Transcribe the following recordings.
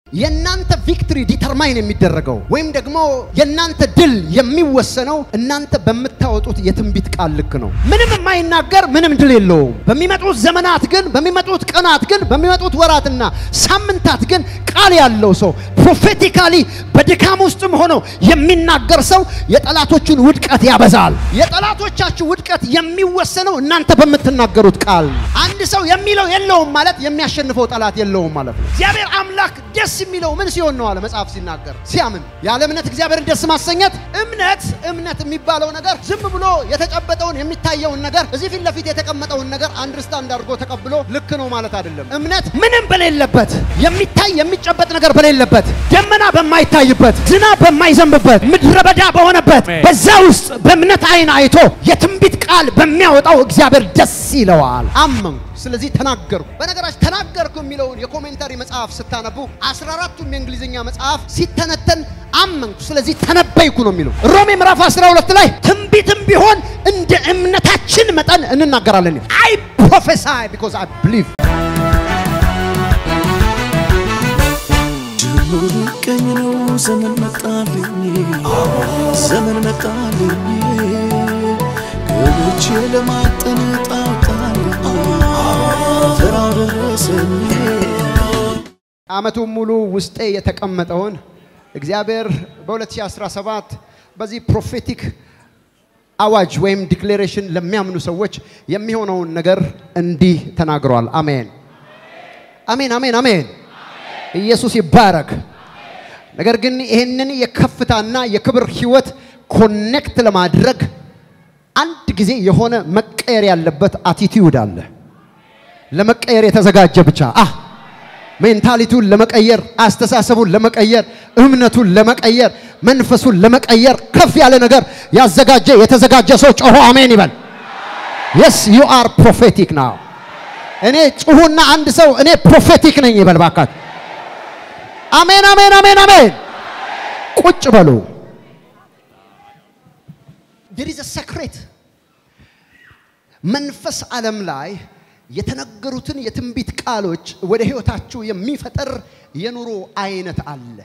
የእናንተ ቪክትሪ ዲተርማይን የሚደረገው ወይም ደግሞ የእናንተ ድል የሚወሰነው እናንተ በምታወጡት የትንቢት ቃል ልክ ነው። ምንም የማይናገር ምንም ድል የለውም። በሚመጡት ዘመናት ግን በሚመጡት ቀናት ግን በሚመጡት ወራትና ሳምንታት ግን ቃል ያለው ሰው ፕሮፌቲካሊ በድካም ውስጥም ሆኖ የሚናገር ሰው የጠላቶቹን ውድቀት ያበዛል። የጠላቶቻችሁ ውድቀት የሚወሰነው እናንተ በምትናገሩት ቃል ነው። አንድ ሰው የሚለው የለውም ማለት የሚያሸንፈው ጠላት የለውም ማለት ነው። እግዚአብሔር አምላክ ደስ የሚለው ምን ሲሆን ነው አለ መጽሐፍ ሲናገር ሲያምን። ያለ እምነት እግዚአብሔርን ደስ ማሰኘት እምነት እምነት የሚባለው ነገር ዝም ብሎ የተጨበጠውን የሚታየውን ነገር እዚህ ፊት ለፊት የተቀመጠውን ነገር አንድርስታንድ አድርጎ ተቀብሎ ልክ ነው ማለት አይደለም። እምነት ምንም በሌለበት የሚታይ የሚጨበጥ ነገር በሌለበት ደመና በማይታይበት ዝናብ በማይዘንብበት ምድረ በዳ በሆነበት በዛ ውስጥ በእምነት አይን አይቶ የትንቢት ቃል በሚያወጣው እግዚአብሔር ደስ ይለዋል። አመንኩ ስለዚህ ተናገርኩ። በነገራችን ተናገርኩ የሚለውን የኮሜንታሪ መጽሐፍ ስታነቡ አስራ አራቱም የእንግሊዝኛ መጽሐፍ ሲተነተን አመንኩ ስለዚህ ተነበይኩ ነው የሚለው። ሮሜ ምዕራፍ 12 ላይ ትንቢትም ቢሆን እንደ እምነታችን መጠን እንናገራለን። አይ ፕሮፌሳይ ቢኮዝ አይ ብሊቭ ጅምሩ ቀኝ ነው ዘመን መጣልኝ ዘመን መጣልኝ ገብቼ ለማጠን ጣጣልኝ ተራው ደረሰኝ ዓመቱን ሙሉ ውስጤ የተቀመጠውን እግዚአብሔር በ2017 በዚህ ፕሮፌቲክ አዋጅ ወይም ዲክሌሬሽን ለሚያምኑ ሰዎች የሚሆነውን ነገር እንዲህ ተናግሯል። አሜን፣ አሜን፣ አሜን፣ አሜን። ኢየሱስ ይባረክ። ነገር ግን ይህንን የከፍታና የክብር ህይወት ኮኔክት ለማድረግ አንድ ጊዜ የሆነ መቀየር ያለበት አቲቲዩድ አለ። ለመቀየር የተዘጋጀ ብቻ አህ ሜንታሊቱን ለመቀየር፣ አስተሳሰቡን ለመቀየር፣ እምነቱን ለመቀየር፣ መንፈሱን ለመቀየር ከፍ ያለ ነገር ያዘጋጀ የተዘጋጀ ሰው ጮሆ አሜን ይበል። የስ ዩ አር ፕሮፌቲክ ናው። እኔ ጩሁና አንድ ሰው እኔ ፕሮፌቲክ ነኝ ይበል ባካት። አሜን አሜን አሜን አሜን። ቁጭ በሉ። there is a secret መንፈስ ዓለም ላይ የተነገሩትን የትንቢት ቃሎች ወደ ህይወታችሁ የሚፈጠር የኑሮ አይነት አለ።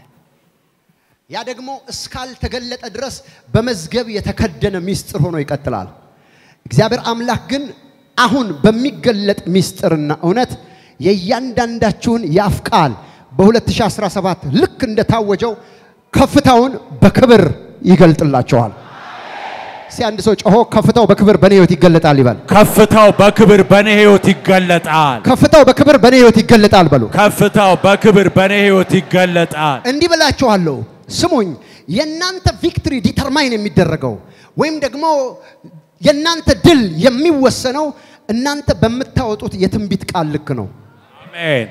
ያ ደግሞ እስካልተገለጠ ድረስ በመዝገብ የተከደነ ሚስጥር ሆኖ ይቀጥላል። እግዚአብሔር አምላክ ግን አሁን በሚገለጥ ሚስጥርና እውነት የእያንዳንዳችሁን የአፍ ቃል በ2017 ልክ እንደታወጀው ከፍታውን በክብር ይገልጥላቸዋል። እስቲ አንድ ሰው ጮሆ ከፍታው በክብር በኔ ህይወት ይገለጣል ይበል። ከፍታው በክብር በኔ ህይወት ይገለጣል። ከፍታው በክብር በኔ ህይወት ይገለጣል በሉ። ከፍታው በክብር በኔ ህይወት ይገለጣል። እንዲህ ብላችኋለሁ፣ ስሙኝ። የእናንተ ቪክትሪ ዲተርማይን የሚደረገው ወይም ደግሞ የእናንተ ድል የሚወሰነው እናንተ በምታወጡት የትንቢት ቃል ልክ ነው። አሜን።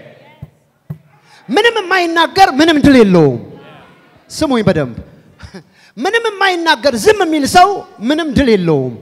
ምንም የማይናገር ምንም ድል የለውም። ስሙኝ በደንብ ምንም የማይናገር ዝም የሚል ሰው ምንም ድል የለውም።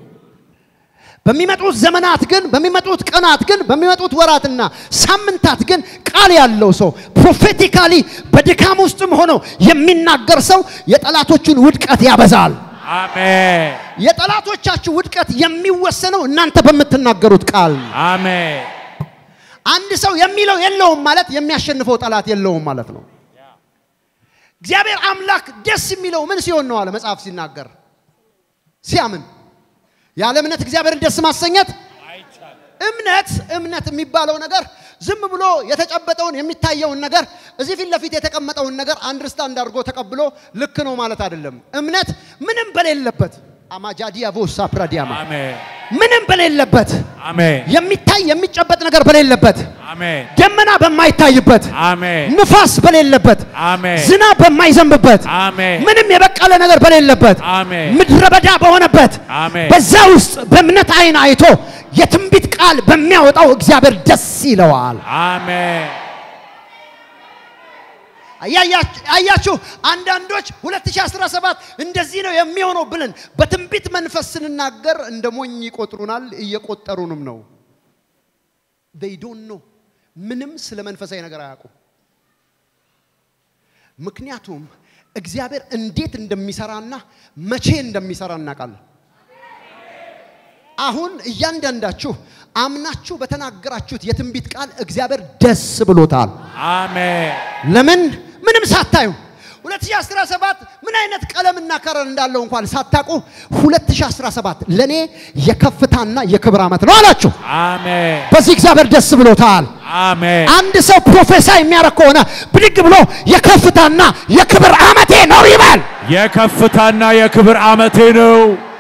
በሚመጡት ዘመናት ግን በሚመጡት ቀናት ግን በሚመጡት ወራትና ሳምንታት ግን ቃል ያለው ሰው ፕሮፌቲካሊ በድካም ውስጥም ሆኖ የሚናገር ሰው የጠላቶቹን ውድቀት ያበዛል። አሜን። የጠላቶቻችሁ ውድቀት የሚወሰነው እናንተ በምትናገሩት ቃል ነው። አሜን። አንድ ሰው የሚለው የለውም ማለት የሚያሸንፈው ጠላት የለውም ማለት ነው። እግዚአብሔር አምላክ ደስ የሚለው ምን ሲሆን ነው አለ መጽሐፍ ሲናገር ሲያምን። ያለ እምነት እግዚአብሔርን ደስ ማሰኘት እምነት እምነት የሚባለው ነገር ዝም ብሎ የተጨበጠውን የሚታየውን ነገር እዚህ ፊት ለፊት የተቀመጠውን ነገር አንድርስታንድ አድርጎ ተቀብሎ ልክ ነው ማለት አይደለም። እምነት ምንም በሌለበት አማጃዲያ ቮሳ ፕራዲያማ አሜን። ምንም በሌለበት አሜን። የሚታይ የሚጨበጥ ነገር በሌለበት አሜን። ደመና በማይታይበት አሜን። ንፋስ በሌለበት አሜን። ዝናብ በማይዘንብበት አሜን። ምንም የበቀለ ነገር በሌለበት አሜን። ምድረ በዳ በሆነበት አሜን። በዛ ውስጥ በእምነት አይን አይቶ የትንቢት ቃል በሚያወጣው እግዚአብሔር ደስ ይለዋል። አሜን። አያያች- አያችሁ አንዳንዶች 2017 እንደዚህ ነው የሚሆነው ብለን በትንቢት መንፈስ ስንናገር እንደ ሞኝ ይቆጥሩናል፣ እየቆጠሩንም ነው። they don't know ምንም ስለ መንፈሳዊ ነገር አያውቁም። ምክንያቱም እግዚአብሔር እንዴት እንደሚሰራና መቼ እንደሚሰራ እናውቃለን። አሁን እያንዳንዳችሁ አምናችሁ በተናገራችሁት የትንቢት ቃል እግዚአብሔር ደስ ብሎታል። አሜን። ለምን? ምንም ሳታዩ 2017 ምን አይነት ቀለምና ከረር እንዳለው እንኳን ሳታውቁ 2017 ለኔ የከፍታና የክብር ዓመት ነው አላችሁ። አሜን በዚህ እግዚአብሔር ደስ ብሎታል። አሜን አንድ ሰው ፕሮፌሳይ የሚያደርግ ከሆነ ብድግ ብሎ የከፍታና የክብር ዓመቴ ነው ይበል። የከፍታና የክብር ዓመቴ ነው።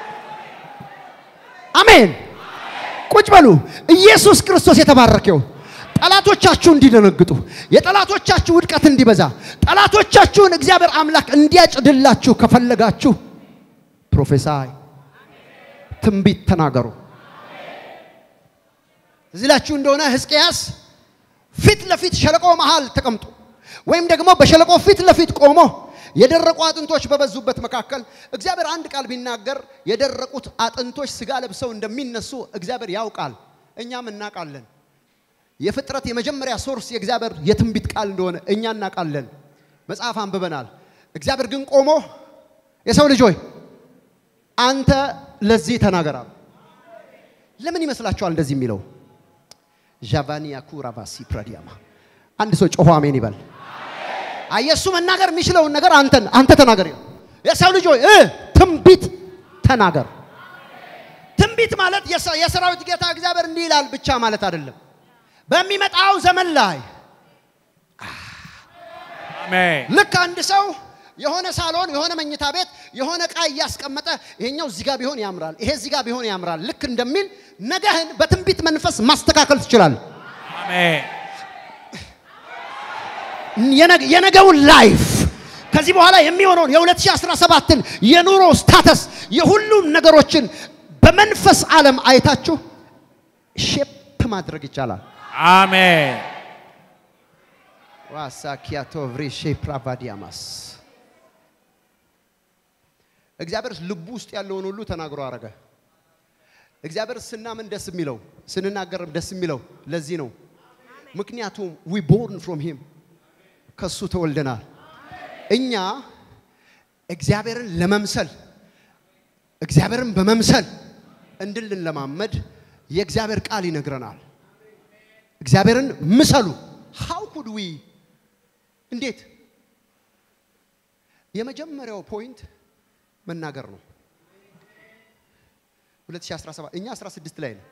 አሜን። ቁጭ በሉ። ኢየሱስ ክርስቶስ የተባረከው ጠላቶቻችሁ እንዲደነግጡ፣ የጠላቶቻችሁ ውድቀት እንዲበዛ፣ ጠላቶቻችሁን እግዚአብሔር አምላክ እንዲያጭድላችሁ ከፈለጋችሁ ፕሮፌሳይ ትንቢት ተናገሩ። እዚህ ላችሁ እንደሆነ ሕዝቅያስ ፊት ለፊት ሸለቆ መሃል ተቀምጦ ወይም ደግሞ በሸለቆ ፊት ለፊት ቆሞ የደረቁ አጥንቶች በበዙበት መካከል እግዚአብሔር አንድ ቃል ቢናገር የደረቁት አጥንቶች ስጋ ለብሰው እንደሚነሱ እግዚአብሔር ያውቃል፣ እኛም እናውቃለን። የፍጥረት የመጀመሪያ ሶርስ የእግዚአብሔር የትንቢት ቃል እንደሆነ እኛ እናውቃለን። መጽሐፍ አንብበናል። እግዚአብሔር ግን ቆሞ የሰው ልጅ ሆይ አንተ ለዚህ ተናገራል። ለምን ይመስላችኋል እንደዚህ የሚለው? ዣቫኒያ ኩራቫሲ ፕራዲያማ አንድ ሰው ጮሆ አሜን ይበል። አየሱ መናገር የሚችለውን ነገር አንተን አንተ ተናገር ይላል። የሰው ልጅ ሆይ እ ትንቢት ተናገር። ትንቢት ማለት የሰ- የሰራዊት ጌታ እግዚአብሔር እንዲህ ይላል ብቻ ማለት አይደለም። በሚመጣው ዘመን ላይ አሜን ልክ አንድ ሰው የሆነ ሳሎን የሆነ መኝታ ቤት የሆነ ዕቃ እያስቀመጠ ይሄኛው እዚህ ጋር ቢሆን ያምራል፣ ይሄ እዚህ ጋር ቢሆን ያምራል። ልክ እንደሚል ነገህን በትንቢት መንፈስ ማስተካከል ትችላለህ። አሜን የነገ- የነገውን ላይፍ ከዚህ በኋላ የሚሆነውን የ2017ን የኑሮ ስታተስ የሁሉም ነገሮችን በመንፈስ ዓለም አይታችሁ ሼፕ ማድረግ ይቻላል። አሜን ዋሳኪያቶ ቭሪሼ ፕራቫዲያማስ እግዚአብሔር ልቡ ውስጥ ያለውን ሁሉ ተናግሮ አረገ። እግዚአብሔር ስናምን ደስ የሚለው ስንናገርም ደስ የሚለው ለዚህ ነው። ምክንያቱም ዊ ቦርን ፍሮም ሂም ከሱ ተወልደናል። እኛ እግዚአብሔርን ለመምሰል እግዚአብሔርን በመምሰል እንድንለማመድ የእግዚአብሔር ቃል ይነግረናል። እግዚአብሔርን ምሰሉ። ሃው ኩድ ዊ እንዴት? የመጀመሪያው ፖይንት መናገር ነው። 2017 እኛ 16 ላይ ነው።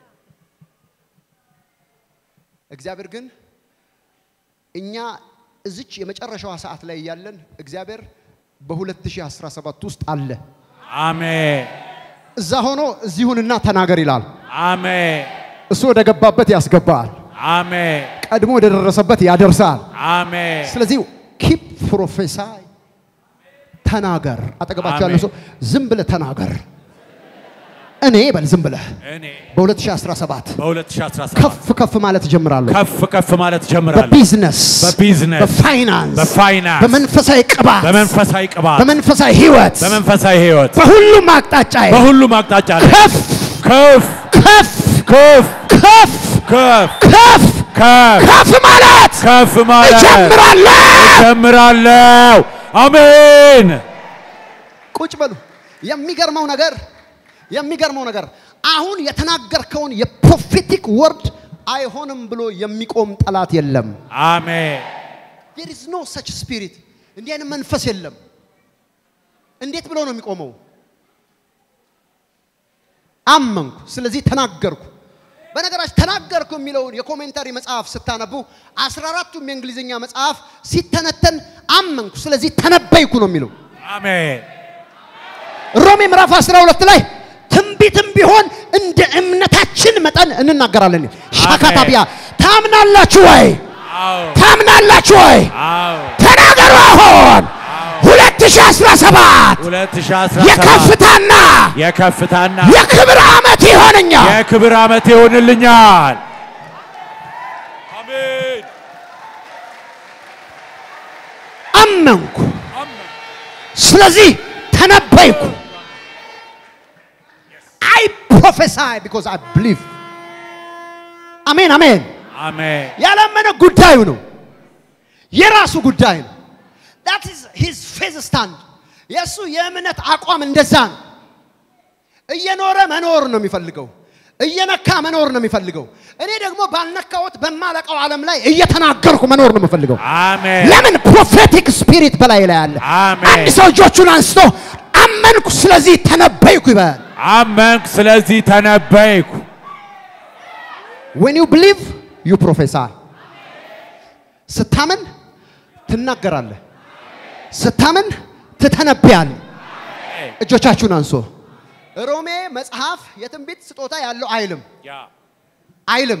እግዚአብሔር ግን እኛ እዚች የመጨረሻዋ ሰዓት ላይ እያለን እግዚአብሔር በ2017 ውስጥ አለ። አሜን እዛ ሆኖ እዚሁንና ተናገር ይላል። አሜን እሱ ወደ ገባበት ያስገባል፣ አሜን ቀድሞ ወደ ደረሰበት ያደርሳል። አሜን ስለዚህ ኪፕ ፕሮፌሳይ ተናገር። አጠገባቸው ያለ አሜን። ሰው ዝም ብለህ ተናገር። እኔ በል ዝም ብለህ እኔ በ2017 በ2017 ከፍ ከፍ ማለት እጀምራለሁ። ከፍ ከፍ ማለት ጀምራለሁ። በቢዝነስ፣ በቢዝነስ፣ በፋይናንስ፣ በፋይናንስ፣ በመንፈሳዊ ቅባት፣ በመንፈሳዊ ቅባት፣ በመንፈሳዊ ህይወት፣ በመንፈሳዊ ህይወት፣ በሁሉም አቅጣጫ በሁሉም አቅጣጫ ላይ ከፍ ከፍ ከፍ ከፍ ከፍ ከፍ ከፍ ከፍ ከፍ ማለት ከፍ ማለት እጀምራለሁ። ጀምራለሁ። አሜን ቁጭ በሉ። የሚገርመው ነገር የሚገርመው ነገር አሁን የተናገርከውን የፕሮፌቲክ ወርድ አይሆንም ብሎ የሚቆም ጠላት የለም። አሜን there is no such spirit እንዲህ አይነት መንፈስ የለም። እንዴት ብሎ ነው የሚቆመው? አመንኩ፣ ስለዚህ ተናገርኩ። በነገራችን ተናገርኩ የሚለውን የኮሜንታሪ መጽሐፍ ስታነቡ አስራ አራቱም የእንግሊዝኛ መጽሐፍ ሲተነተን አመንኩ፣ ስለዚህ ተነበይኩ ነው የሚለው። አሜን ሮሜ ምዕራፍ 12 ላይ ትንቢትም ቢሆን እንደ እምነታችን መጠን እንናገራለን። ሻካታቢያ ታምናላችሁ ወይ? አዎ ታምናላችሁ ወይ? አዎ ተናገሩ። አሁን 2017 2017 የከፍታና የከፍታና የክብር ዓመት ይሆነኛል። የክብር ዓመት ይሆንልኛል። አሜን አመንኩ፣ ስለዚህ ተነበይኩ። አይ ፕሮፌሳይ ቢኮዝ አይ ብሊቭ። አሜን አሜን። አሜን ያላመነ ጉዳዩ ነው፣ የራሱ ጉዳይ ነው። that is his faith stand የእሱ የእምነት አቋም እንደዛ ነው። እየኖረ መኖር ነው የሚፈልገው። እየነካ መኖር ነው የሚፈልገው። እኔ ደግሞ ባልነካሁት በማለቀው ዓለም ላይ እየተናገርኩ መኖር ነው የምፈልገው። አሜን ለምን ፕሮፌቲክ ስፒሪት በላይ ላይ አለ። አሜን። አንድ ሰው እጆቹን አንስቶ አመንኩ ስለዚህ ተነበይኩ ይበል። አመንኩ፣ ስለዚህ ተነበይኩ። when you believe you prophesy ስታምን ትናገራለህ፣ ስታምን ትተነብያለህ። እጆቻችሁን አንሶ ሮሜ መጽሐፍ የትንቢት ስጦታ ያለው አይልም አይልም።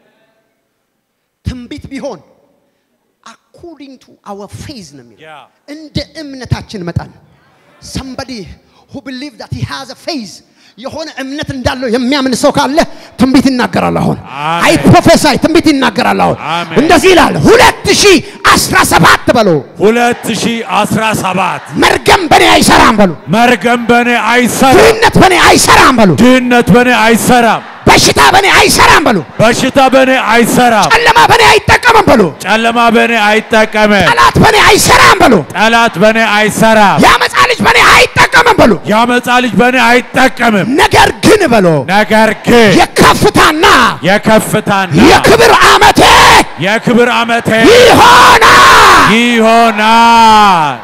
ትንቢት ቢሆን አኮርዲንግ ቱ አወር ፌዝ ነው የሚለው Yeah. እንደ እምነታችን መጠን somebody who believe that he has a faith የሆነ እምነት እንዳለው የሚያምን ሰው ካለ ትንቢት ይናገራል። አሁን አሜን። አይ ፕሮፌሳይ ትንቢት ይናገራል። አሁን አሜን። እንደዚህ ይላል ሁለት ሺህ አስራ ሰባት በሎ 2017 መርገም በኔ አይሰራም በሉ፣ መርገም በኔ አይሰራም፣ ድህነት በኔ አይሰራም በሉ፣ ድህነት በኔ አይሰራም፣ በሽታ በኔ አይሰራም በሉ፣ በሽታ በኔ አይሰራም፣ ጨለማ በኔ አይጠቀምም በሉ፣ ጨለማ በኔ አይጠቀምም፣ ጠላት በኔ አይሰራም በሉ፣ ጠላት በኔ አይሰራም፣ የአመፃ ልጅ በኔ አይጠቀምም በሉ። የአመፃ ልጅ በኔ አይጠቀምም። ነገር ግን በሎ ነገር ግን የከፍታና የከፍታና የክብር ዓመቴ የክብር ዓመቴ ይሆናል። ይሆናል።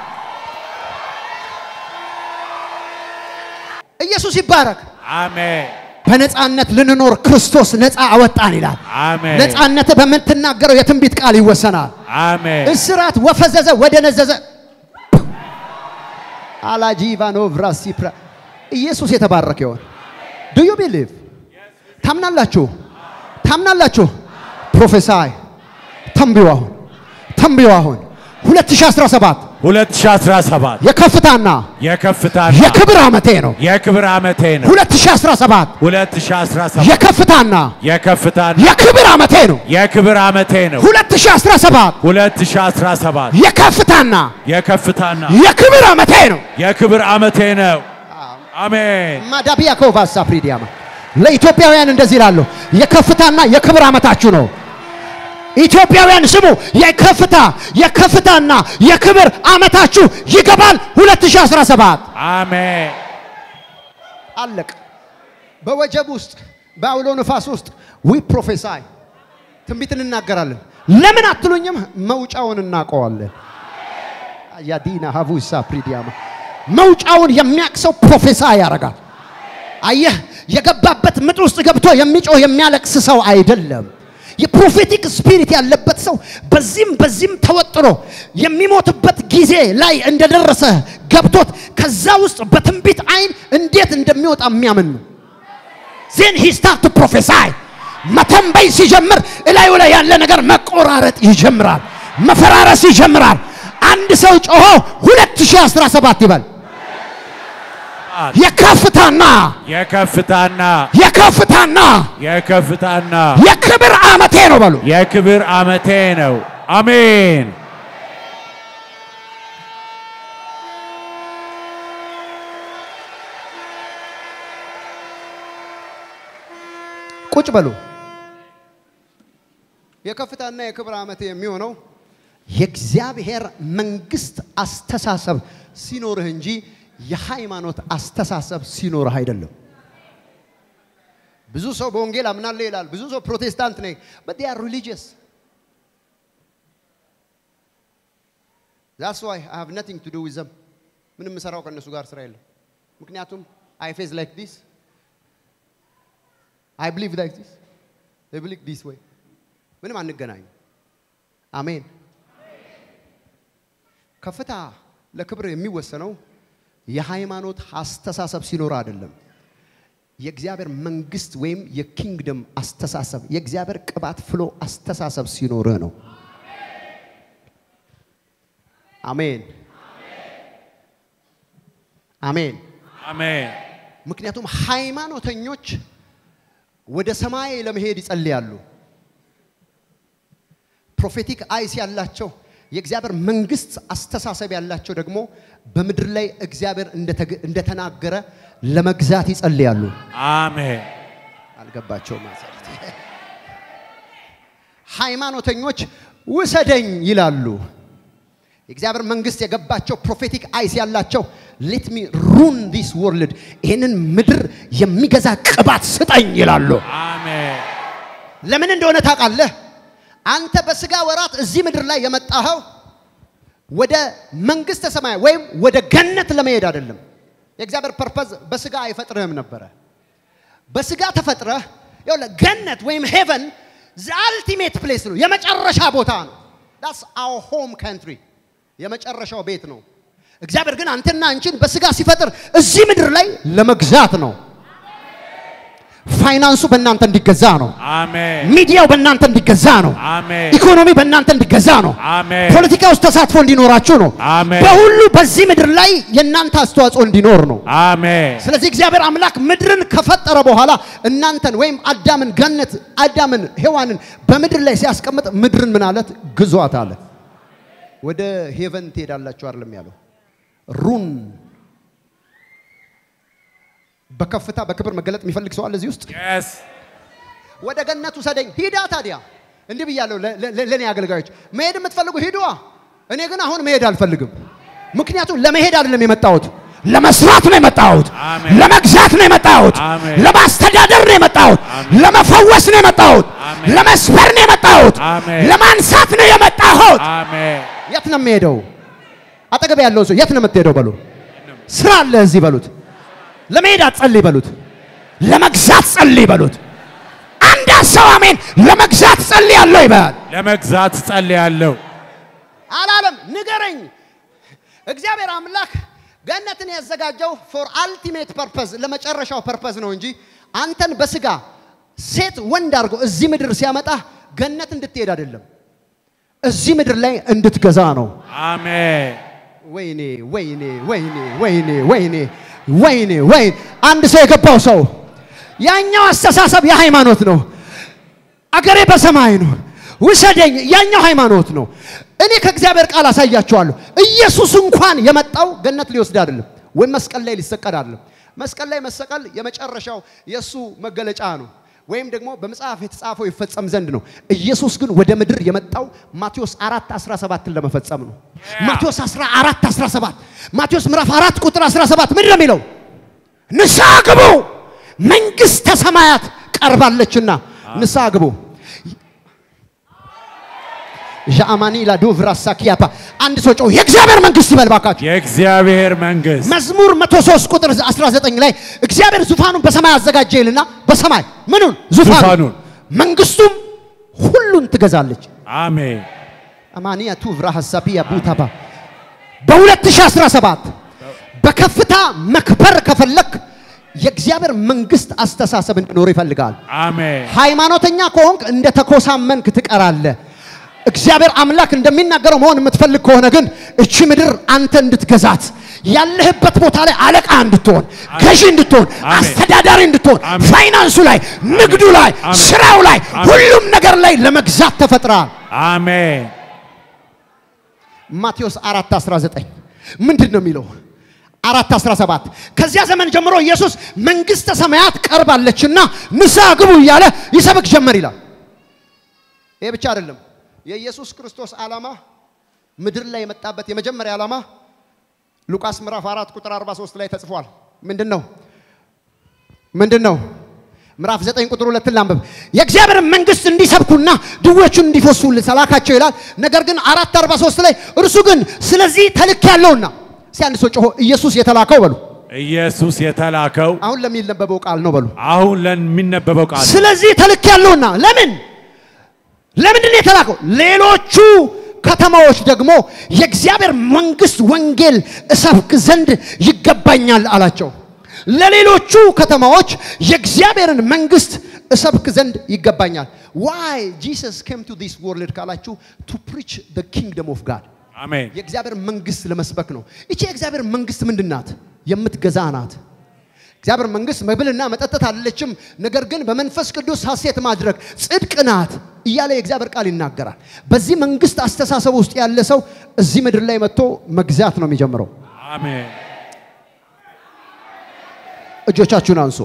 ኢየሱስ ይባረክ። አሜን በነፃነት ልንኖር ክርስቶስ ነፃ አወጣን ይላል። አሜን ነፃነት በምትናገረው የትንቢት ቃል ይወሰናል። አሜን እስራት ወፈዘዘ ወደ ነዘዘ አላጂቫኖቭ ራሲፕራ ኢየሱስ የተባረከ ይሆን። ዱ ዩ ቢሊቭ ታምናላችሁ? ታምናላችሁ? ፕሮፌሳይ ተንብዩ አሁን ተንብዩ አሁን 2017 2017 የከፍታና የከፍታና የክብር ዓመቴ ነው። የክብር ዓመቴ ነው። 2017 2017 የከፍታና የከፍታና የክብር ዓመቴ ነው። የክብር ዓመቴ ነው። 2017 2017 የከፍታና የከፍታና የክብር ዓመቴ ነው። የክብር ዓመቴ ነው። አሜን ማዳቢያ ኮቫሳ ፕሪዲያማ ለኢትዮጵያውያን እንደዚህ ይላለሁ፣ የከፍታና የክብር ዓመታችሁ ነው። ኢትዮጵያውያን ስሙ፣ የከፍታ የከፍታና የክብር ዓመታችሁ ይገባል 2017 አሜን አለቅ በወጀብ ውስጥ በአውሎ ነፋስ ውስጥ ዊ ፕሮፌሳይ ትንቢት እንናገራለን። ለምን አትሉኝም? መውጫውን እናውቀዋለን። ያዲና ሀቡሳ ፕሪዲያማ መውጫውን የሚያቅሰው ፕሮፌሳይ ያደርጋል። አየህ፣ የገባበት ምጥ ውስጥ ገብቶ የሚጮህ የሚያለቅስ ሰው አይደለም። የፕሮፌቲክ ስፒሪት ያለበት ሰው በዚህም በዚህም ተወጥሮ የሚሞትበት ጊዜ ላይ እንደደረሰ ገብቶት ከዛ ውስጥ በትንቢት አይን እንዴት እንደሚወጣ የሚያምን ነው። ዜን ሂ ስታርት ፕሮፌሳይ መተንበይ ሲጀምር እላዩ ላይ ያለ ነገር መቆራረጥ ይጀምራል፣ መፈራረስ ይጀምራል። አንድ ሰው ጮሆ 2017 ይበል። የከፍታና የከፍታና የከፍታና የከፍታና የክብር ዓመቴ ነው በሉ። የክብር ዓመቴ ነው። አሜን ቁጭ በሉ። የከፍታና የክብር ዓመቴ የሚሆነው የእግዚአብሔር መንግስት አስተሳሰብ ሲኖርህ እንጂ የሃይማኖት አስተሳሰብ ሲኖርህ አይደለም። ብዙ ሰው በወንጌል አምናለሁ ይላል። ብዙ ሰው ፕሮቴስታንት ነኝ but they are religious that's why I have nothing to do with them ምንም የምሰራው ከእነሱ ጋር ስራ የለም። ምክንያቱም I face like this I believe like this they believe this way ምንም አንገናኝ። አሜን። ከፍታ ለክብር የሚወሰነው የሃይማኖት አስተሳሰብ ሲኖር አይደለም። የእግዚአብሔር መንግስት ወይም የኪንግደም አስተሳሰብ የእግዚአብሔር ቅባት ፍሎ አስተሳሰብ ሲኖርህ ነው። አሜን አሜን። አሜን ምክንያቱም ሃይማኖተኞች ወደ ሰማይ ለመሄድ ይጸልያሉ። ፕሮፌቲክ አይስ ያላቸው የእግዚአብሔር መንግስት አስተሳሰብ ያላቸው ደግሞ በምድር ላይ እግዚአብሔር እንደተገ- እንደተናገረ ለመግዛት ይጸልያሉ። አሜን አልገባቸውም ማለት ሃይማኖተኞች ውሰደኝ ይላሉ። የእግዚአብሔር መንግስት የገባቸው ፕሮፌቲክ አይስ ያላቸው ሌት ሚ ሩን ዲስ ወርልድ ይህንን ምድር የሚገዛ ቅባት ስጠኝ ይላሉ። አሜን። ለምን እንደሆነ ታውቃለህ? አንተ በስጋ ወራት እዚህ ምድር ላይ የመጣኸው ወደ መንግስተ ሰማይ ወይም ወደ ገነት ለመሄድ አይደለም። የእግዚአብሔር ፐርፐዝ በስጋ አይፈጥርህም ነበረ። በስጋ ተፈጥረህ ይኸውልህ ገነት ወይም ሄቨን አልቲሜት ፕሌስ ነው፣ የመጨረሻ ቦታ ነው። ዳስ አወር ሆም ካንትሪ የመጨረሻው ቤት ነው። እግዚአብሔር ግን አንተና አንቺን በስጋ ሲፈጥር እዚህ ምድር ላይ ለመግዛት ነው። ፋይናንሱ በእናንተ እንዲገዛ ነው። አሜን። ሚዲያው በእናንተ እንዲገዛ ነው። አሜን። ኢኮኖሚ በእናንተ እንዲገዛ ነው። አሜን። ፖለቲካ ውስጥ ተሳትፎ እንዲኖራችሁ ነው። አሜን። በሁሉ በዚህ ምድር ላይ የእናንተ አስተዋጽኦ እንዲኖር ነው። አሜን። ስለዚህ እግዚአብሔር አምላክ ምድርን ከፈጠረ በኋላ እናንተን ወይም አዳምን ገነት አዳምን ሔዋንን በምድር ላይ ሲያስቀምጥ ምድርን ምን አለት ግዟት አለ። ወደ ሄቨን ትሄዳላችሁ አይደለም ያለው ሩን በከፍታ በክብር መገለጥ የሚፈልግ ሰው አለ እዚህ ውስጥ Yes. ወደ ገነት ውሰደኝ ሂዳ ታዲያ እንዲህ ብያለሁ ለ- ለ- ለእኔ አገልጋዮች መሄድ የምትፈልጉ ሂዱዋ እኔ ግን አሁን መሄድ አልፈልግም ምክንያቱም ለመሄድ አይደለም የመጣሁት ለመስራት ነው የመጣሁት አሜን። ለመግዛት ነው የመጣሁት አሜን። ለማስተዳደር ነው የመጣሁት አሜን። ለመፈወስ ነው የመጣሁት አሜን። ለመስበር ነው የመጣሁት አሜን። ለማንሳት ነው የመጣሁት አሜን። የት ነው የምሄደው አጠገብ ያለውን ሰው የት ነው የምትሄደው በሉ ስራ አለ እዚህ በሉት ለመሄድ አትጸልይ በሉት ለመግዛት ጸልይ በሉት አንድ ሰው አሜን ለመግዛት ጸልይ ያለው ይበል ለመግዛት ጸልያለሁ። አላለም ንገረኝ እግዚአብሔር አምላክ ገነትን ያዘጋጀው ፎር አልቲሜት ፐርፐዝ ለመጨረሻው ፐርፐዝ ነው እንጂ አንተን በስጋ ሴት ወንድ አድርጎ እዚህ ምድር ሲያመጣ ገነት እንድትሄድ አይደለም እዚህ ምድር ላይ እንድትገዛ ነው አሜን። ወይኔ ወይኔ ወይኔ ወይኔ ወይኔ ወይኔ ወይኔ አንድ ሰው የገባው ሰው ያኛው አስተሳሰብ የሃይማኖት ነው። አገሬ በሰማይ ነው ውሰደኝ፣ ያኛው ሃይማኖት ነው። እኔ ከእግዚአብሔር ቃል አሳያችኋለሁ። ኢየሱስ እንኳን የመጣው ገነት ሊወስድ አይደለም፣ ወይም መስቀል ላይ ሊሰቀል አይደለም። መስቀል ላይ መሰቀል የመጨረሻው የእሱ መገለጫ ነው፣ ወይም ደግሞ በመጽሐፍ የተጻፈው ይፈጸም ዘንድ ነው። ኢየሱስ ግን ወደ ምድር የመጣው ማቴዎስ 4 17ን ለመፈጸም ነው። ማቴዎስ 14 17 ማቴዎስ ምዕራፍ 4 ቁጥር 17 ምንድን ነው የሚለው? ንስሐ ግቡ መንግሥተ ሰማያት ቀርባለችና ንስሐ ግቡ። ዣአማኒ ላዶቭራ ሳኪያፓ አንድ ሰው ጮህ የእግዚአብሔር መንግሥት ይበል ባካችሁ። የእግዚአብሔር መንግስት መዝሙር 103 ቁጥር 19 ላይ እግዚአብሔር ዙፋኑን በሰማይ አዘጋጀ ይልና በሰማይ ምኑን ዙፋኑን ዙፋኑን መንግስቱም ሁሉን ትገዛለች። አሜን። አማኒያ ቱቭራ ሐሳቢያ ቡታባ በ2017 በከፍታ መክበር ከፈለክ የእግዚአብሔር መንግስት አስተሳሰብ እንዲኖር ይፈልጋል። አሜን። ሃይማኖተኛ ከሆንክ እንደ ተኮሳመንክ ትቀራለህ። እግዚአብሔር አምላክ እንደሚናገረው መሆን የምትፈልግ ከሆነ ግን እቺ ምድር አንተ እንድትገዛት ያለህበት ቦታ ላይ አለቃ እንድትሆን፣ ገዢ እንድትሆን፣ አሜን። አስተዳዳሪ እንድትሆን፣ አሜን። ፋይናንሱ ላይ፣ ንግዱ ላይ፣ አሜን። ስራው ላይ፣ አሜን። ሁሉም ነገር ላይ ለመግዛት ተፈጥረሃል። አሜን። ማቴዎስ 4 19 ምንድን ነው የሚለው? 4 17 ከዚያ ዘመን ጀምሮ ኢየሱስ መንግስተ ሰማያት ቀርባለችና ንስሐ ግቡ እያለ ይሰብክ ጀመር ይላል። ይሄ ብቻ አይደለም። የኢየሱስ ክርስቶስ ዓላማ ምድር ላይ የመጣበት የመጀመሪያ ዓላማ ሉቃስ ምዕራፍ 4 ቁጥር 43 ላይ ተጽፏል። ምንድን ነው? ምንድን ነው? ምዕራፍ 9 ቁጥር 2 ላንብብ። የእግዚአብሔር መንግስት እንዲሰብኩና ድዌዎቹን እንዲፈሱ ሰላካቸው ይላል። ነገር ግን 4 43 ላይ እርሱ ግን ስለዚህ ተልክ ያለውና እስኪ አንድ ሰው ጮሆ ኢየሱስ የተላከው በሉ። ኢየሱስ የተላከው አሁን ለሚነበበው ቃል ነው በሉ። አሁን ለሚነበበው ቃል ነው። ስለዚህ ተልክ ያለውና ለምን ለምንድን ነው የተላከው? ሌሎቹ ከተማዎች ደግሞ የእግዚአብሔር መንግስት ወንጌል እሰብክ ዘንድ ይገባኛል አላቸው። ለሌሎቹ ከተማዎች የእግዚአብሔርን መንግስት እሰብክ ዘንድ ይገባኛል። ዋይ ጂሰስ ኬም ቱ ዲስ ወርልድ ካላችሁ ቱ ፕሪች ዘ ኪንግደም ኦፍ ጋድ አሜን። የእግዚአብሔር መንግስት ለመስበክ ነው። ይቺ የእግዚአብሔር መንግስት ምንድን ናት? የምትገዛ ናት። እግዚአብሔር መንግስት መብልና መጠጠት አይደለችም፣ ነገር ግን በመንፈስ ቅዱስ ሐሴት ማድረግ ጽድቅ ናት እያለ የእግዚአብሔር ቃል ይናገራል። በዚህ መንግስት አስተሳሰብ ውስጥ ያለ ሰው እዚህ ምድር ላይ መጥቶ መግዛት ነው የሚጀምረው። አሜን። እጆቻችሁን አንሱ።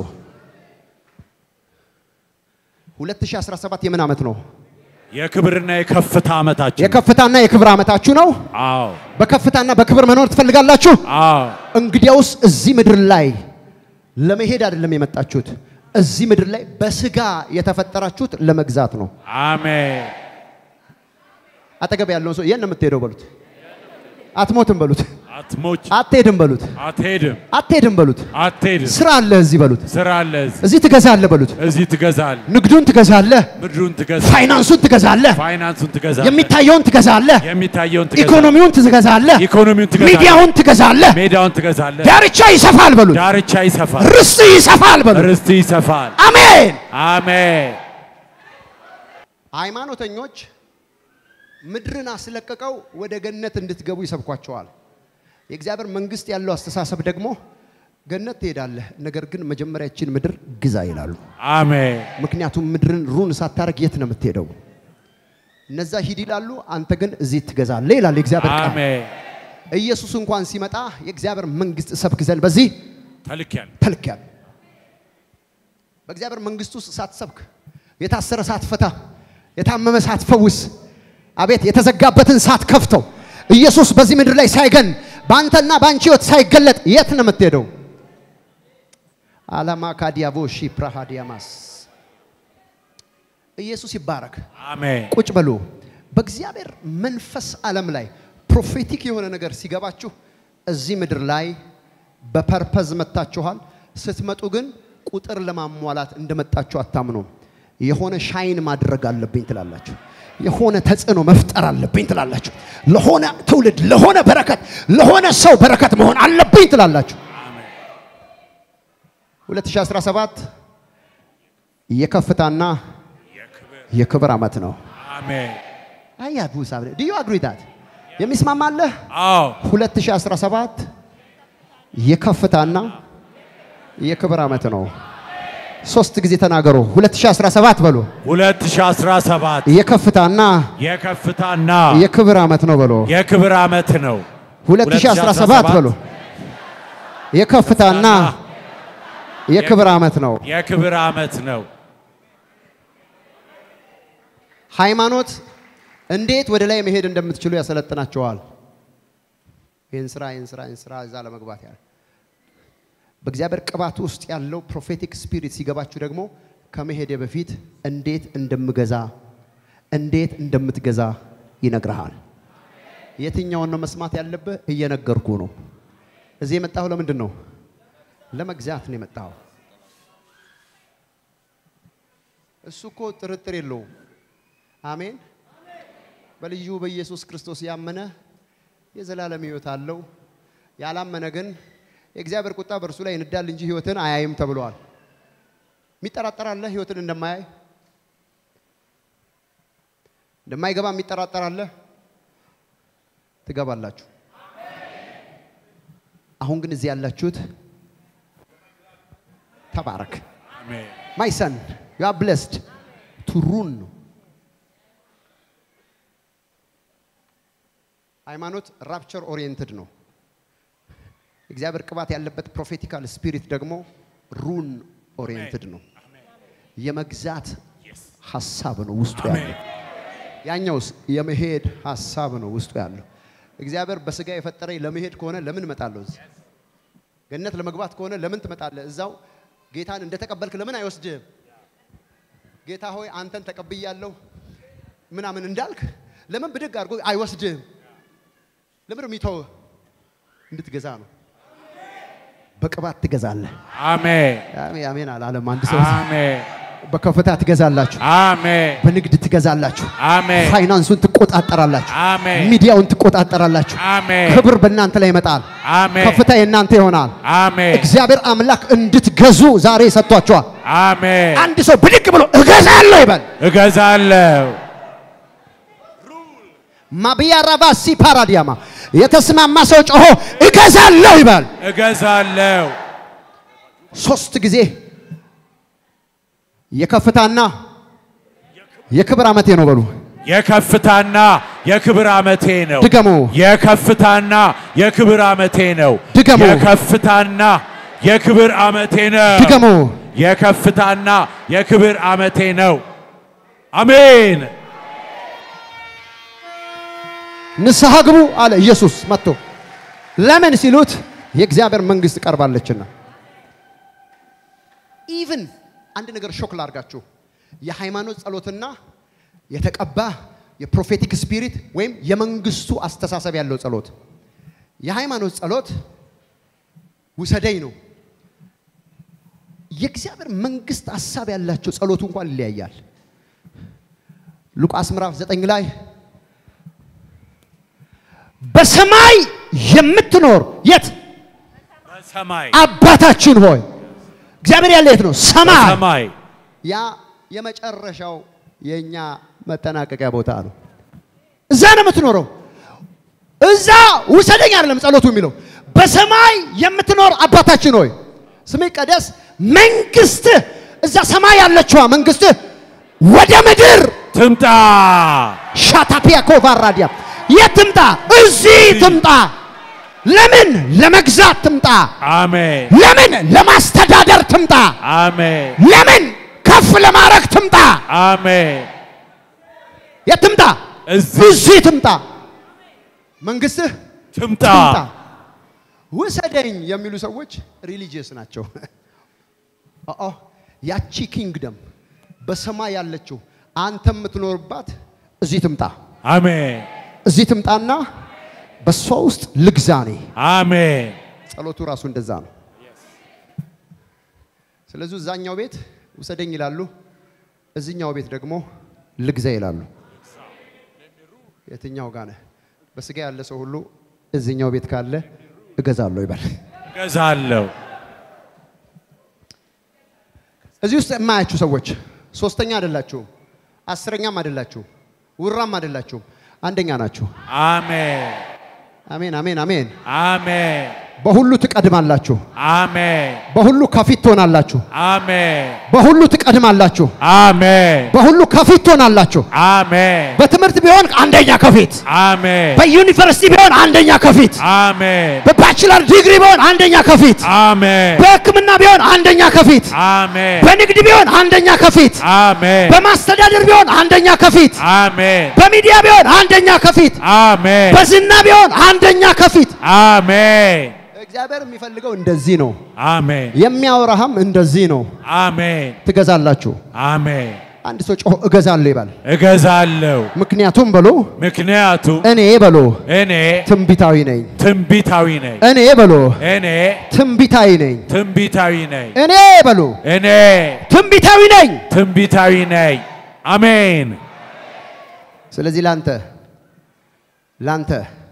2017 የምን ዓመት ነው? የክብርና የከፍታ ዓመታችን የከፍታና የክብር ዓመታችሁ ነው። አዎ፣ በከፍታና በክብር መኖር ትፈልጋላችሁ? አዎ፣ እንግዲያውስ እዚህ ምድር ላይ ለመሄድ አይደለም የመጣችሁት። እዚህ ምድር ላይ በስጋ የተፈጠራችሁት ለመግዛት ነው። አሜን። አጠገብ ያለውን ሰው የት ነው የምትሄደው በሉት። አትሞትም በሉት። አትሞች፣ አትሄድም በሉት። አትሄድም፣ አትሄድም በሉት። አትሄድም። ስራ አለ እዚህ በሉት። ስራ አለ እዚህ። እዚህ ትገዛለህ በሉት። እዚህ ትገዛለህ፣ ንግዱን ትገዛለህ፣ ምድሩን ትገዛለህ፣ ፋይናንሱን ትገዛለህ፣ ፋይናንሱን ትገዛለህ፣ የሚታየውን ትገዛለህ፣ የሚታየውን ትገዛለህ፣ ኢኮኖሚውን ትገዛለህ፣ ኢኮኖሚውን ትገዛለህ፣ ሚዲያውን ትገዛለህ። ሜዳውን ትገዛለህ፣ ዳርቻ ይሰፋል በሉት። ዳርቻ ይሰፋል፣ ርስት ይሰፋል በሉት። ርስት ይሰፋል። አሜን። አሜን። ሃይማኖተኞች ምድርን አስለቅቀው ወደ ገነት እንድትገቡ ይሰብኳቸዋል። የእግዚአብሔር መንግስት ያለው አስተሳሰብ ደግሞ ገነት ትሄዳለህ፣ ነገር ግን መጀመሪያ ይህችን ምድር ግዛ ይላሉ። አሜን። ምክንያቱም ምድርን ሩን ሳታረግ የት ነው የምትሄደው? እነዛ ሂድ ይላሉ፣ አንተ ግን እዚህ ትገዛለህ ይላል የእግዚአብሔር ቃል። አሜን። ኢየሱስ እንኳን ሲመጣ የእግዚአብሔር መንግስት ሰብክ ዘንድ በዚህ ተልኬያለሁ። ተልኬያለሁ። በእግዚአብሔር መንግስት ውስጥ ሳትሰብክ፣ የታሰረ ሳትፈታ፣ የታመመ ሳትፈውስ፣ አቤት የተዘጋበትን ሳትከፍተው፣ ኢየሱስ በዚህ ምድር ላይ ሳይገን በአንተና በአንቺ ህይወት ሳይገለጥ የት ነው የምትሄደው? አላማ ካዲያቮ ሺ ፕራሃዲያማስ ኢየሱስ ይባረክ። አሜን። ቁጭ በሉ። በእግዚአብሔር መንፈስ ዓለም ላይ ፕሮፌቲክ የሆነ ነገር ሲገባችሁ እዚህ ምድር ላይ በፐርፐዝ መጥታችኋል። ስትመጡ ግን ቁጥር ለማሟላት እንደመጣችሁ አታምኑም። የሆነ ሻይን ማድረግ አለብኝ ትላላችሁ። የሆነ ተጽዕኖ መፍጠር አለብኝ ትላላችሁ። ለሆነ ትውልድ፣ ለሆነ በረከት፣ ለሆነ ሰው በረከት መሆን አለብኝ ትላላችሁ። 2017 የከፍታና የክብር ዓመት ነው። አሜን። አያ ቡሳ ዲዩ አግሪ ዳት የሚስማማለህ አዎ 2017 የከፍታና የክብር ዓመት ነው። ሶስት ጊዜ ተናገሩ። 2017 በሉ 2017 የከፍታና የከፍታና የክብር ዓመት ነው በሉ። የክብር ዓመት ነው። 2017 በሉ የከፍታና የክብር ዓመት ነው። የክብር ዓመት ነው። ሃይማኖት እንዴት ወደ ላይ መሄድ እንደምትችሉ ያሰለጥናቸዋል። ይህን ስራ ይህን ስራ ይህን ስራ እዛ ለመግባት ያለ በእግዚአብሔር ቅባት ውስጥ ያለው ፕሮፌቲክ ስፒሪት ሲገባችሁ ደግሞ ከመሄድ በፊት እንዴት እንደምገዛ እንዴት እንደምትገዛ ይነግርሃል። የትኛውን ነው መስማት ያለብህ? እየነገርኩ ነው። እዚህ የመጣሁ ለምንድን ነው? ለመግዛት ነው የመጣሁ። እሱ እኮ ጥርጥር የለውም። አሜን። በልዩ በኢየሱስ ክርስቶስ ያመነ የዘላለም ሕይወት አለው። ያላመነ ግን የእግዚአብሔር ቁጣ በእርሱ ላይ ይንዳል እንጂ ሕይወትን አያይም ተብሏል። የሚጠራጠር አለ ሕይወትን እንደማያይ እንደማይገባ የሚጠራጠር አለ። ትገባላችሁ። አሁን ግን እዚህ ያላችሁት ተባረክ። አሜን። ማይ ሰን ዩ አር ብሌስድ ቱ ሩን ነው። ሃይማኖት ራፕቸር ኦሪየንትድ ነው። እግዚአብሔር ቅባት ያለበት ፕሮፌቲካል ስፒሪት ደግሞ ሩን ኦሪየንትድ ነው። የመግዛት ሀሳብ ነው ውስጡ ያለው። ያኛውስ የመሄድ ሀሳብ ነው ውስጡ ያለው። እግዚአብሔር በስጋ የፈጠረኝ ለመሄድ ከሆነ ለምን እመጣለሁ? እዚህ ገነት ለመግባት ከሆነ ለምን ትመጣለህ? እዛው ጌታን እንደተቀበልክ ለምን አይወስድህም? ጌታ ሆይ አንተን ተቀብያለሁ ምናምን እንዳልክ ለምን ብድግ አድርጎ አይወስድህም? ለምን የሚተውህ? እንድትገዛ ነው። በቅባት ትገዛለህ። አሜን። አሜን አሜን አላለም አንድ ሰው። አሜን። በከፍታ ትገዛላችሁ፣ አሜን። በንግድ ትገዛላችሁ፣ አሜን። ፋይናንሱን ትቆጣጠራላችሁ፣ አሜን። ሚዲያውን ትቆጣጠራላችሁ። አሜን። ክብር በእናንተ ላይ ይመጣል። አሜን። ከፍታ የእናንተ ይሆናል። አሜን። እግዚአብሔር አምላክ እንድትገዙ ዛሬ ሰጥቷቸዋል። አሜን። አንድ ሰው ብድግ ብሎ እገዛለሁ ይበል። እገዛለሁ። ማብያ ራባሲ ፓራዲያማ የተስማማ ሰው ጮሆ እገዛለሁ ይበል። እገዛለሁ። ሶስት ጊዜ የከፍታና የክብር ዓመቴ ነው በሉ። የከፍታና የክብር ዓመቴ ነው። ድገሙ። የከፍታና የክብር ዓመቴ ነው። ድገሙ። የከፍታና የክብር ዓመቴ ነው። ድገሙ። የከፍታና የክብር ዓመቴ ነው። አሜን። ንስሐ ግቡ አለ ኢየሱስ መጥቶ። ለምን ሲሉት የእግዚአብሔር መንግስት ቀርባለችና። ኢቭን አንድ ነገር ሾክ ላርጋችሁ። የሃይማኖት ጸሎትና የተቀባ የፕሮፌቲክ ስፒሪት ወይም የመንግስቱ አስተሳሰብ ያለው ጸሎት የሃይማኖት ጸሎት ውሰደኝ ነው። የእግዚአብሔር መንግስት ሀሳብ ያላቸው ጸሎቱ እንኳን ይለያያል። ሉቃስ ምዕራፍ ዘጠኝ ላይ በሰማይ የምትኖር የት በሰማይ አባታችን ሆይ እግዚአብሔር ያለ የት ነው? ሰማይ። በሰማይ ያ የመጨረሻው የእኛ መጠናቀቂያ ቦታ ነው። እዛ ነው የምትኖረው። እዛ ውሰደኝ አይደለም ጸሎቱ የሚለው በሰማይ የምትኖር አባታችን ሆይ ስምህ ይቀደስ፣ መንግስትህ እዛ ሰማይ ያለችዋ መንግስትህ ወደ ምድር ትምጣ ሻታፒያ ኮቫራዲያ የት ትምጣ? እዚህ ትምጣ። ለምን? ለመግዛት ትምጣ። አሜን ለምን? ለማስተዳደር ትምጣ። አሜን ለምን? ከፍ ለማድረግ ትምጣ። አሜን የት ትምጣ? እዚህ እዚህ ትምጣ። መንግስትህ ትምጣ ትምጣ። ውሰደኝ የሚሉ ሰዎች ሪሊጂየስ ናቸው። አዎ ያቺ ኪንግደም በሰማይ ያለችው አንተ የምትኖርባት እዚህ ትምጣ። አሜን እዚህ ትምጣና በእሷ ውስጥ ልግዛ እኔ። አሜን ጸሎቱ ራሱ እንደዛ ነው። ስለዚህ እዛኛው ቤት ውሰደኝ ይላሉ፣ እዚኛው ቤት ደግሞ ልግዛ ይላሉ። የትኛው ጋር ነህ? በስጋ ያለ ሰው ሁሉ እዚኛው ቤት ካለ እገዛለሁ ይበል። እገዛለሁ እዚህ ውስጥ የማያችሁ ሰዎች ሶስተኛ አይደላችሁም፣ አስረኛም አይደላችሁም፣ ውራም አይደላችሁም፣ አንደኛ ናችሁ። አሜን አሜን፣ አሜን፣ አሜን። አሜን በሁሉ ትቀድማላችሁ፣ አሜን በሁሉ ከፊት ትሆናላችሁ፣ አሜን በሁሉ ትቀድማላችሁ፣ አሜን በሁሉ ከፊት ትሆናላችሁ። አሜን በትምህርት ቢሆን አንደኛ ከፊት፣ አሜን በዩኒቨርሲቲ ቢሆን አንደኛ ከፊት፣ አሜን በባችለር ዲግሪ ቢሆን አንደኛ ከፊት፣ አሜን በሕክምና ቢሆን አንደኛ ከፊት፣ አሜን በንግድ ቢሆን አንደኛ ከፊት፣ አሜን በማስተዳደር ቢሆን አንደኛ ከፊት፣ አሜን በሚዲያ ቢሆን አንደኛ ከፊት፣ አሜን በዝና ቢሆን አንደኛ ከፊት። አሜን እግዚአብሔር የሚፈልገው እንደዚህ ነው። አሜን የሚያወራህም እንደዚህ ነው። አሜን ትገዛላችሁ። አሜን አንድ ሰው ጮሆ እገዛለሁ ይባል። እገዛለሁ ምክንያቱም በሎ ምክንያቱም እኔ በሎ እኔ ትንቢታዊ ነኝ። ትንቢታዊ ነኝ እኔ በሎ እኔ ትንቢታዊ ነኝ። ትንቢታዊ ነኝ እኔ በሎ እኔ ትንቢታዊ ነኝ። ትንቢታዊ ነኝ አሜን ስለዚህ ላንተ ላንተ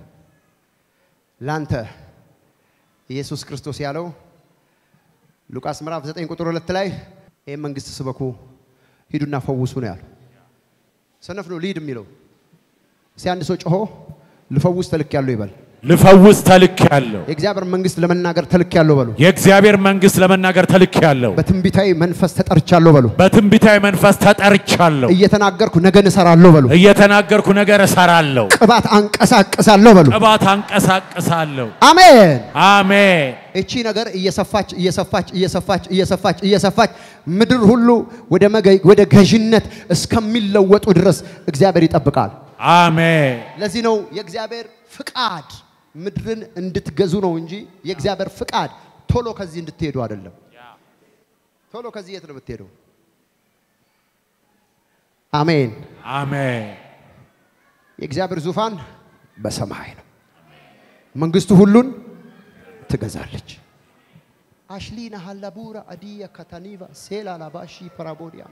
ላንተ ኢየሱስ ክርስቶስ ያለው ሉቃስ ምዕራፍ 9 ቁጥር 2 ላይ ይህ መንግስት ስበኩ ሂዱና ፈውሱ ነው ያለው። ሰነፍ ነው ሊድ የሚለው። እስቲ አንድ ሰው ጮሆ ልፈውስ ተልክ ያለው ይበል። ልፈውስ ተልክ ያለው የእግዚአብሔር መንግስት ለመናገር ተልክ ያለው በሉ። የእግዚአብሔር መንግስት ለመናገር ተልክ ያለው በትንቢታዊ መንፈስ ተጠርቻለሁ በሉ። በትንቢታዊ መንፈስ ተጠርቻለሁ እየተናገርኩ ነገን እሰራለሁ በሉ። እየተናገርኩ ነገር እሰራለሁ ቅባት አንቀሳቅሳለሁ በሉ። ቅባት አንቀሳቅሳለሁ አሜን። አሜን እቺ ነገር እየሰፋች እየሰፋች እየሰፋች እየሰፋች እየሰፋች ምድር ሁሉ ወደ መገ- ወደ ገዥነት እስከሚለወጡ ድረስ እግዚአብሔር ይጠብቃል። አሜን ለዚህ ነው የእግዚአብሔር ፍቃድ ምድርን እንድትገዙ ነው እንጂ የእግዚአብሔር ፍቃድ ቶሎ ከዚህ እንድትሄዱ አይደለም። ቶሎ ከዚህ የት ነው የምትሄደው? አሜን። አሜን የእግዚአብሔር ዙፋን በሰማይ ነው። መንግስቱ ሁሉን ትገዛለች። አሽሊና ሀላቡራ አዲያ ካታኒቫ ሴላ ላባሺ ፐራቦዲያ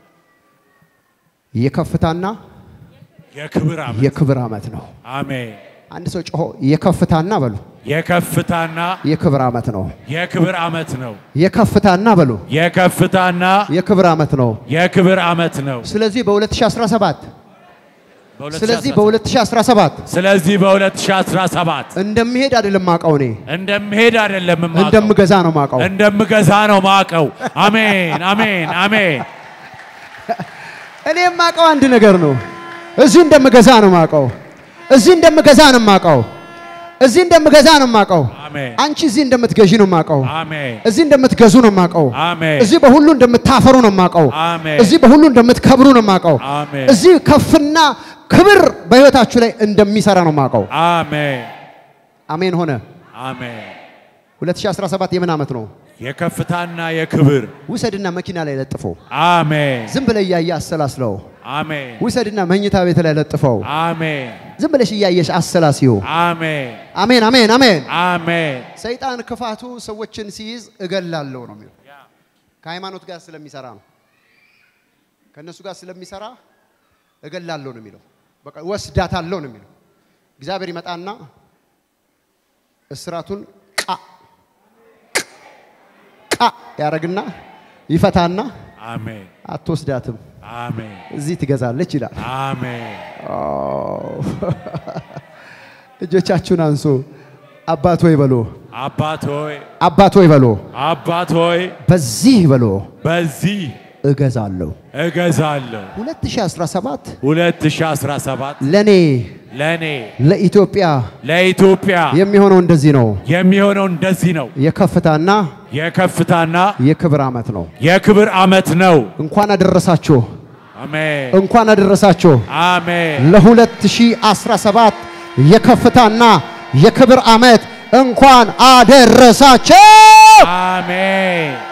የከፍታና የክብር ዓመት የክብር ዓመት ነው። አሜን አንድ ሰው ጮሆ የከፍታና በሉ የከፍታና የክብር ዓመት ነው። የክብር ዓመት ነው የከፍታና በሉ የከፍታና የክብር ዓመት ነው። የክብር ዓመት ነው ስለዚህ በ2017 ስለዚህ በ2017 በ2017 ስለዚህ በ2017 እንደሚሄድ አይደለም ማቀው እኔ እንደምሄድ አይደለም የማውቀው እንደምገዛ ነው ማቀው። እንደምገዛ ነው ማቀው አሜን አሜን አሜን እኔ የማውቀው አንድ ነገር ነው። እዚህ እንደምገዛ ነው ማቀው። እዚህ እንደምገዛ ነው ማቀው። እዚህ እንደምገዛ ነው ማቀው። አሜን አንቺ እዚህ እንደምትገዢ ነው ማቀው። አሜን እዚህ እንደምትገዙ ነው ማቀው። አሜን እዚህ በሁሉ እንደምታፈሩ ነው ማቀው። አሜን እዚህ በሁሉ እንደምትከብሩ ነው ማቀው። አሜን እዚህ ከፍና ክብር በህይወታችሁ ላይ እንደሚሰራ ነው ማቀው። አሜን አሜን ሆነ። አሜን 2017 የምን ዓመት ነው? የከፍታና የክብር ውሰድና መኪና ላይ ለጥፈው። አሜን ዝም ብለህ እያየህ አሰላስለው። አሜን ውሰድና መኝታ ቤት ላይ ለጥፈው። አሜን ዝም ብለሽ እያየሽ አሰላሲው። አሜን አሜን አሜን አሜን። አሜን ሰይጣን ክፋቱ ሰዎችን ሲይዝ እገላለሁ ነው የሚለው። ከሃይማኖት ጋር ስለሚሰራ ነው። ከእነሱ ጋር ስለሚሰራ እገላለሁ ነው የሚለው። በቃ ወስዳታለሁ ነው የሚለው። እግዚአብሔር ይመጣና እስራቱን ቃ ቃ ያደርግና ይፈታና አሜን አትወስዳትም፣ አሜን እዚህ ትገዛለች ይላል። አሜን እጆቻችሁን አንሱ። አባት ሆይ በሎ፣ አባት ሆይ አባት ሆይ በሎ፣ አባት ሆይ በዚህ በሎ በዚህ እገዛለሁ። እገዛለሁ 2017 2017 ለኔ ለእኔ ለኢትዮጵያ ለኢትዮጵያ የሚሆነው እንደዚህ ነው። የሚሆነው እንደዚህ ነው። የከፍታና የከፍታና የክብር ዓመት ነው። የክብር ዓመት ነው። እንኳን አደረሳችሁ፣ አሜን እንኳን አደረሳችሁ አሜን ለ2017 የከፍታና የክብር ዓመት እንኳን አደረሳችሁ። አሜን